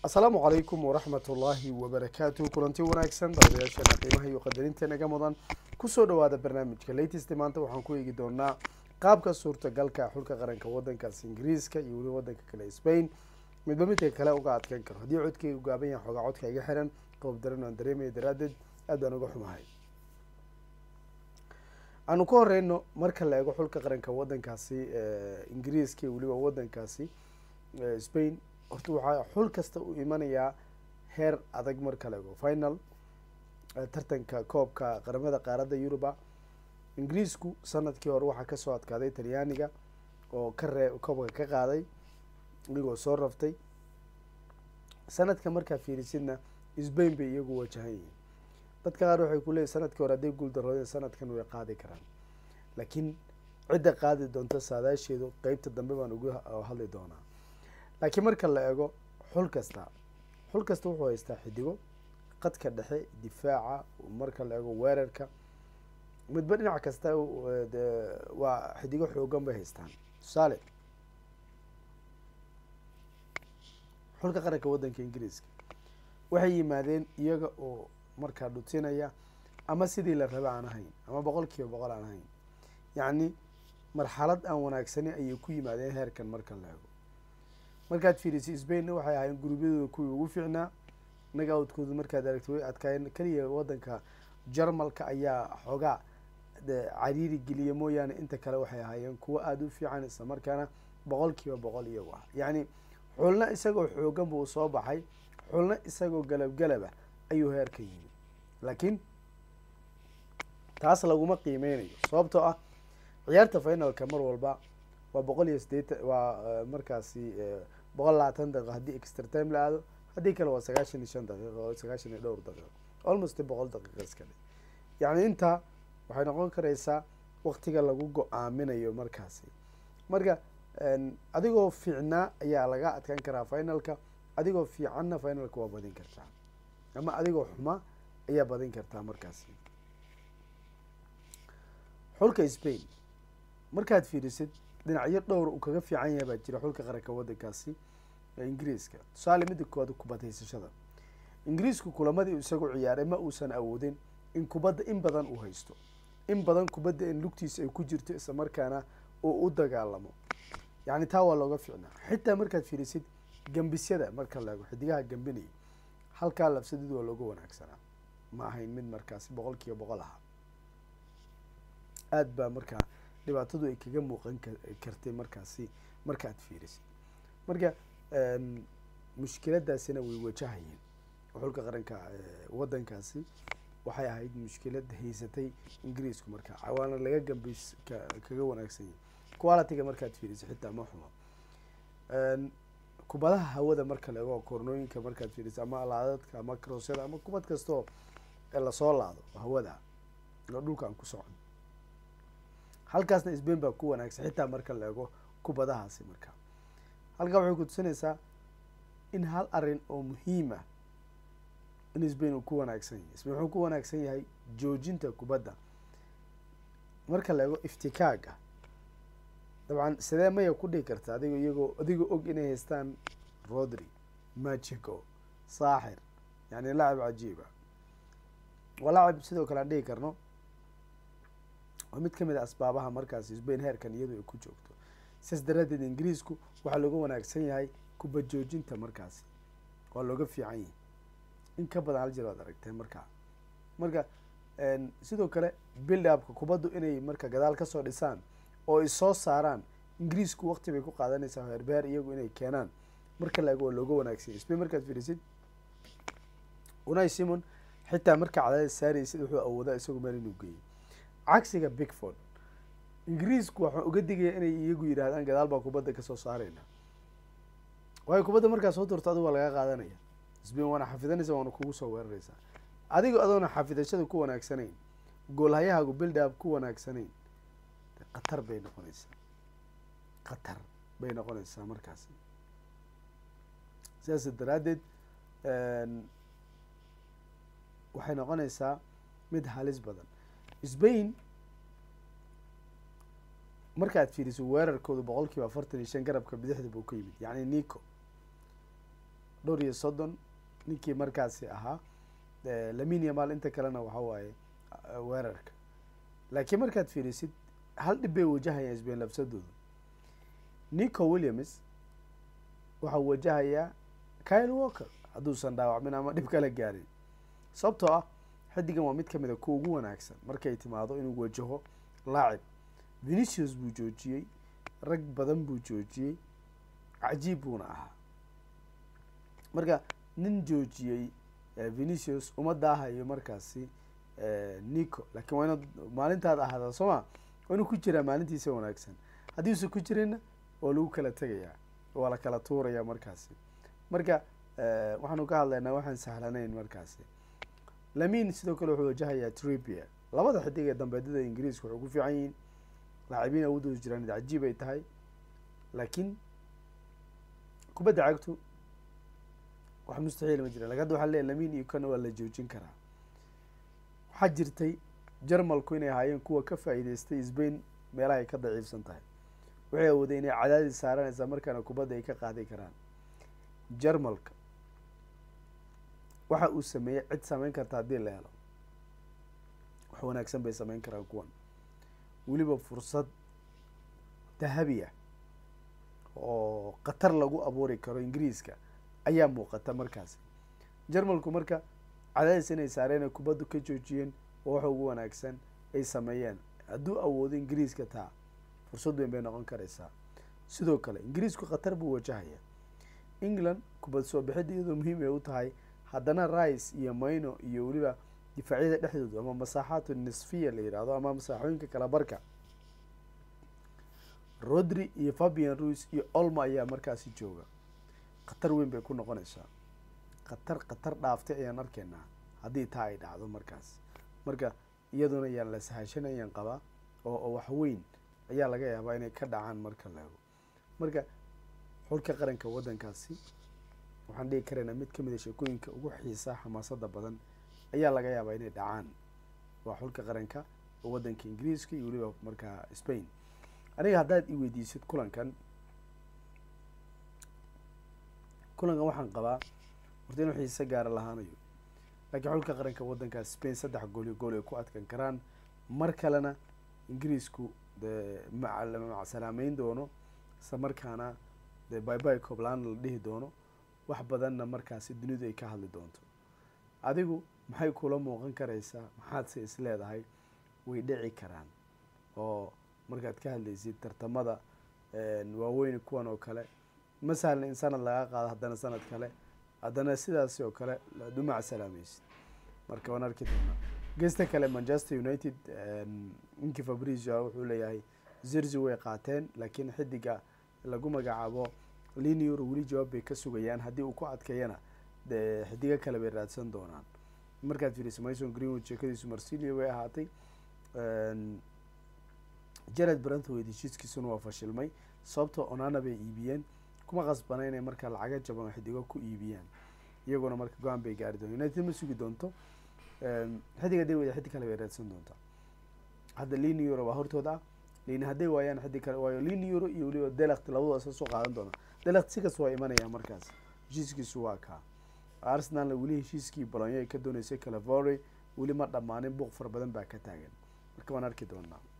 asalaamu calaykum waraxmat ullaahi wabarakaatu kulanti wanaagsan daawadayaasheena qiimaha iyo qadarinta naga mudan kusoo dhawaada barnaamijka latest maanta waxaan ku eegi doonaa qaabka suurtagalka xulka qaranka wadankaas ingiriiska iyo weliba wadanka kale spain midba midka kale uga adkaan karo haddii codkayga gaaban yahay xoogaa codka iga xiran qoob daran aan dareemaya daraadeed aad baan uga xumahay aanu ka horeyno marka la eego xulka qaranka wadankaasi ingiriiska iyo weliba wadankaasi spain horta waxaa xul kasta u imanayaa heer adag marka la ego final tartanka koobka qaramada qaaradda yuruba ingiriisku sanadkii hore waxaa kasoo adkaaday talyaaniga oo ka ree koobka ka qaaday iyagoo soo raftay sanadka markaa fiirisidna sbain bay iyagu wajahan yihiin dadka qaar waxay kuleeyihin sanadkii hore hadday guuldaroodeen sanadkan way qaadi karaan laakiin cidda qaadi doonta saadaasheedu qeybta dambe baan ugu hadli doonaa laakiin marka la eego xul kasta xul kasta wuxuu haystaa xidigo qadka dhexe difaaca marka la eego weerarka midba dhinac kasta waa xidigo xoogan bay haystaan tusaale xulka qaranka waddanka ingiriiska waxay yimaadeen iyaga oo markaa dhutinaya ama sidii la raba aan ahayn ama boqol kiiba boqol aan ahayn yacni marxalad aan wanaagsani ayay ku yimaadeen heerkan marka la eego markaad fiirisay spainna waxay ahaayeen gurubyadooda kuwii ugu fiicnaa nagaawdkooda markaad aragta way adkaayeen keliya wadanka jarmalka ayaa xoogaa cariiri geliya mooyaane inta kale waxay ahaayeen kuwo aada u fiican isla markaana boqol kiiba boqol iyagu ah yacni xulna isagoo xoogan buu soo baxay xulna isagoo galab galaba ayuu heerka yimi laakiin taas laguma qiimeynayo sababtoo ah ciyaarta finalka mar walba waa boqol iyo sideetan waa markaasi boqol labaatan daqiiqo haddii extra time la aado haddii kale waa sagaashan iyo shan daqiiqo oo sagaashan iyo dhowr daqiiqo almost boqol daqiiqo iska dhe yacni intaa waxay noqon karaysaa waktiga lagu go-aaminayo markaasi marka adigoo fiicnaa ayaa laga adkaan karaa finalka adigoo fiicanna finalka waa badin kartaa ama adigoo xuma ayaa badin kartaa markaasi xulka spain markaad fiirisid dhinacyo dhowr uu kaga fiican yahay baa jira xulka qaranka wadankaasi ingiriiska tusaale midda koowaad kubad haysashada ingiriisku kulamadii isagu ciyaaray ma uusan awoodin in kubadda in badan uu haysto in badan kubadda in lugtiisa ay ku jirto isla markaana uu u dagaalamo yacni taa waa looga fiicnaa xitaa markaad fiirisid gambisyada marka la eego xidigaha gambinaya halkaa labsadid waa looga wanaagsanaa ma ahayn mid markaasi boqol kiiba boqol aha aada baa markaa dhibaatadu ay kaga muuqan kartay markaasi markaad fiirisid marka mushkiladaasina way wajahayeen xulka qaranka wadankaasi waxay ahayd mushkilad haysatay ingiriisku marka waana laga gambays kaga wanaagsan yahay qualitiga markaad fiirisid xitaa ma xumo kubadaha hawada marka la ego kornooyinka markaad fiirisid ama laadadka ama crossyada ama kubad kastoo lasoo laado hawada oo dhulka aan ku socon halkaasna sbain baa ku wanaagsan xitaa marka la ego kubadahaasi marka halkaa waxay ku tusinaysaa in hal arin oo muhiima in sbain uu ku wanaagsan yahay sbain wuxuu ku wanaagsan yahay joojinta kubadda marka la ego iftikaaga dabcan sidee maya ku dhihi karta adigo iyagoo adigoo og inay haystaan rodri machico saaxir yani lacab cajiiba waa lacab sidoo kale aan dhihi karno waa mid kamid a asbaabaha markaasi sbain heerkan iyadoo ay ku joogto sidaas daraadeed ingiriisku waxaa looga wanaagsan yahay kuba joojinta markaasi waa looga fiican yahay in ka badan hal jir waad aragtee markaa marka sidoo kale build upka kubaddu inay marka gadaal kasoo dhisaan oo ay soo saaraan ingiriisku wakti bay ku qaadanaysaa heerbeer iyagu inay keenaan marka la ego waa looga wanaagsan yahay spain markaad fiirisid unai simon xitaa markaa cadaadis saaraysid wuxuu awoodaa isagu meel inuu geeyay cagsiga bigford ingiriisku waxaan uga digaya inay iyagu yidhahdaan gadaal baa kubadda kasoo saareyna waayo kubadda markaa soo turto adigu waa laga qaadanaya sbain waana xafidanaysa waana kugu soo weeraraysaa adigo adoona xafidashada ku wanaagsanayn goolhayahaagu build up ku wanaagsanayn khatar bay noqonaysaa khatar bay noqonaysaa markaasi sidaas daraaddeed waxay noqonaysaa mid halis badan sbain markaad fiiriso weerarkooda boqol kiiba afartan iyo shan garabka bidixda buu ka yimid yacni nico dhowr iyo soddon ninkii markaasi ahaa lamin yamal inta kalena waxa waaye weerarka laakiin markaad fiirisid hal dhib bay wajahayaan sbain labsadooda nico williams waxau wajahayaa kyle walker hadduusan dhaawacmin ama dhib kala gaarin sababtoo ah xiddigan waa mid ka mid a kuwa ugu wanaagsan markay timaado inuu wajaho laacib venicius buu joojiyey rag badan buu joojiyey cajiib buuna ahaa marka nin joojiyey venicius uma daahayo markaasi nico laakiin waa inaad maalintaad ahaadaa soo ma waa inuu ku jiraa maalintiisa wanaagsan haddii usan ku jirinna waa lagu kala tegayaa waa la kala tuurayaa markaasi marka waxaanu ka hadlaynaa waxaan sahlanayn markaasi lamin sidoo kale wuxuu wajahayaa tripia labada xidig ee dambeedyada ingiriiska waxay ku fiican yihiin laacibiin awoodooda jiraan cajiib ay tahay laakiin kubadda cagtu wax mustaxiil ma jira lakin hadda waxaa leeyahy lamin iyo kana waa la joojin karaa waxaa jirtay jarmalku inay ahaayeen kuwa ka faa'iideystay sbain meelaha ay ka daciifsan tahay waxay awooday inay cadaadis saaranaysaa markaana kubadda ay ka qaadi karaan jarmalka waxa uu sameeyey cid sameyn karta haddii la helo wax wanaagsan bay sameyn karaan kuwan weliba fursad dahabi ah oo khatar lagu abuuri karo ingiriiska ayaa muuqata markaasi jarmalku marka cadaadis inay saareen kubaddu ka joojiyeen oo waxa ugu wanaagsan ay sameeyeen hadduu awoodo ingiriiska taa fursad weyn bay noqon karaysaa sidoo kale ingiriisku khatar buu wajahaya england kubad soo bixidda iyadoo muhiim ay u tahay haddana rice iyo mayno iyo weliba difaacyada dhexdooda ama masaaxaatu nisfiya la yidhaahdo ama masaaxooyinka kala barka rodri iyo fabian ruis iyo olmo ayaa markaasi jooga khatar weyn bay ku noqonaysaa khatar khatar dhaaftay ayaan arkaynaa haddii taa ay dhacdo markaas marka iyaduna ayaan la sahashanayaan qabaa oo oo wax weyn ayaa laga yaabaa inay ka dhacaan marka laego marka xulka qaranka waddankaasi waxaan dhigi karaynaa mid kamid a sheekooyinka ugu xiisaa xamaasada badan ayaa laga yaabaa inay dhacaan waa xulka qaranka oo waddanka ingiriiska iyo weliba markaa spain aniga haddaad i weydiisid kulankan kulankan waxaan qabaa horta inuu xiise gaara lahaanayo laakiin xulka qaranka waddankaas spain saddex gool iyo gool ay ku adkan karaan mar kalena ingiriisku dee macsalaameyn doono isla markaana dee byby coblan la dhihi doono wax badanna markaasi dunidu ay ka hadli doonto adigu maxay kula muuqan karaysaa maxaadse is leedahay way dhici karaan oo markaad ka hadlaysid tartamada waaweyn kuwan oo kale ma sahlan in sanad laga qaado haddana sanad kale haddana sidaasi oo kale aad u macsalaamaysid marka waan arki doonaa gesta kale manchester united ninkii fabrizio wuxuu leeyahay zirzi way qaateen laakiin xidiga lagu magacaabo linior weli jawaab bay ka sugayaan haddii uu ku adkeeyana dee xidigo kale bay raadsan doonaan markaad fiiriso mason greenwood sheekadiisu marsilio way ahaatay jared brantwade heshiiskiisuna waa fashilmay sababtoo onana bay iibiyeen kuma qasbana inay markaa lacaga jaban oo xidigo ku iibiyaan iyaguna marka go-aan bay gaari doona united ma sugi doonto xidig hadday wada xidig kale bay raadsan doontaa hadda lini euro waa hortooda ah lini hadday waayaan xidig kale waayo lini euro iyo weliba delakt labadu asa soo qaadan doona delakt sikas waa imanaya markaas heshiiskiisu waa kaa arsenalna weli heshiiskii bolonyo ay ka dooneysay calavory weli ma dhammaanin buuq fara badan baa ka taagan marka waan arki doonaa